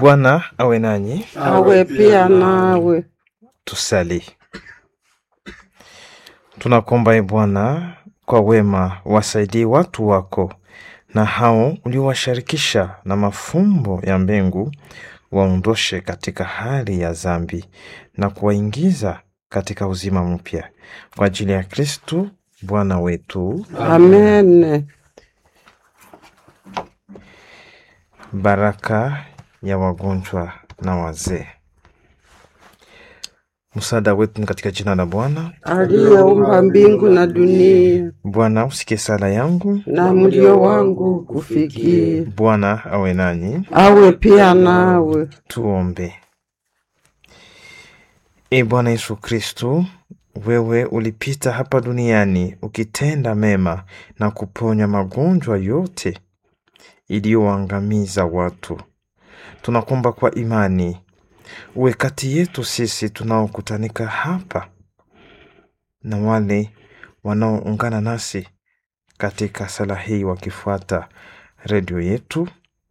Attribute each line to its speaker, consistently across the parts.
Speaker 1: Bwana awe nanyi.
Speaker 2: awe pia nawe.
Speaker 1: Tusali. Tunakuomba e Bwana, kwa wema wasaidie watu wako na hao uliowashirikisha na mafumbo ya mbingu, waondoshe katika hali ya dhambi na kuwaingiza katika uzima mpya, kwa ajili ya Kristu Bwana wetu.
Speaker 2: Amen.
Speaker 1: Baraka ya wagonjwa na wazee. Msaada wetu ni katika jina la Bwana.
Speaker 2: Aliyeumba mbingu na dunia
Speaker 1: Bwana usikie sala yangu.
Speaker 2: na mlio wangu kufikie,
Speaker 1: Bwana awe nanyi.
Speaker 2: awe pia nawe.
Speaker 1: Tuombe. E Bwana Yesu Kristu, wewe ulipita hapa duniani ukitenda mema na kuponya magonjwa yote iliyoangamiza watu. Tunakuomba kwa imani uwe kati yetu sisi tunaokutanika hapa na wale wanaoungana nasi katika sala hii wakifuata redio yetu.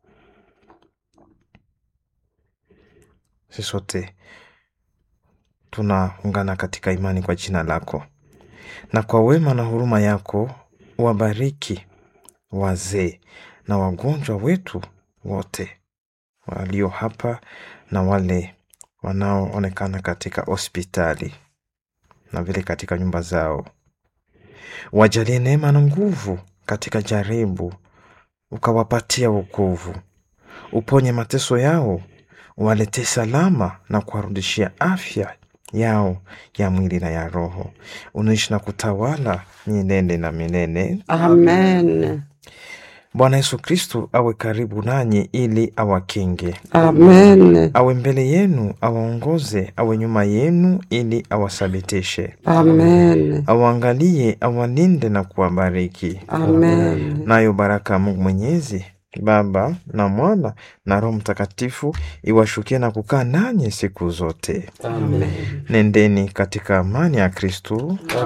Speaker 1: Sisi sote tunaungana katika imani kwa jina lako, na kwa wema na huruma yako wabariki wazee na wagonjwa wetu wote walio hapa na wale wanaoonekana katika hospitali na vile katika nyumba zao. Wajalie neema na nguvu katika jaribu, ukawapatia wokovu. Uponye mateso yao, uwaletee salama na kuwarudishia afya yao ya mwili na ya roho. Unaishi na kutawala milele na milele.
Speaker 2: Amen.
Speaker 1: Bwana Yesu Kristu awe karibu nanyi ili awakinge,
Speaker 2: Amen.
Speaker 1: awe mbele yenu, awaongoze, awe nyuma yenu ili awasabitishe,
Speaker 2: Amen.
Speaker 1: awaangalie, awalinde na kuwabariki.
Speaker 2: Amen.
Speaker 1: Nayo baraka ya Mungu Mwenyezi, Baba na Mwana na Roho Mtakatifu iwashukie na kukaa nanyi siku zote.
Speaker 2: Amen.
Speaker 1: Nendeni katika amani ya Kristu.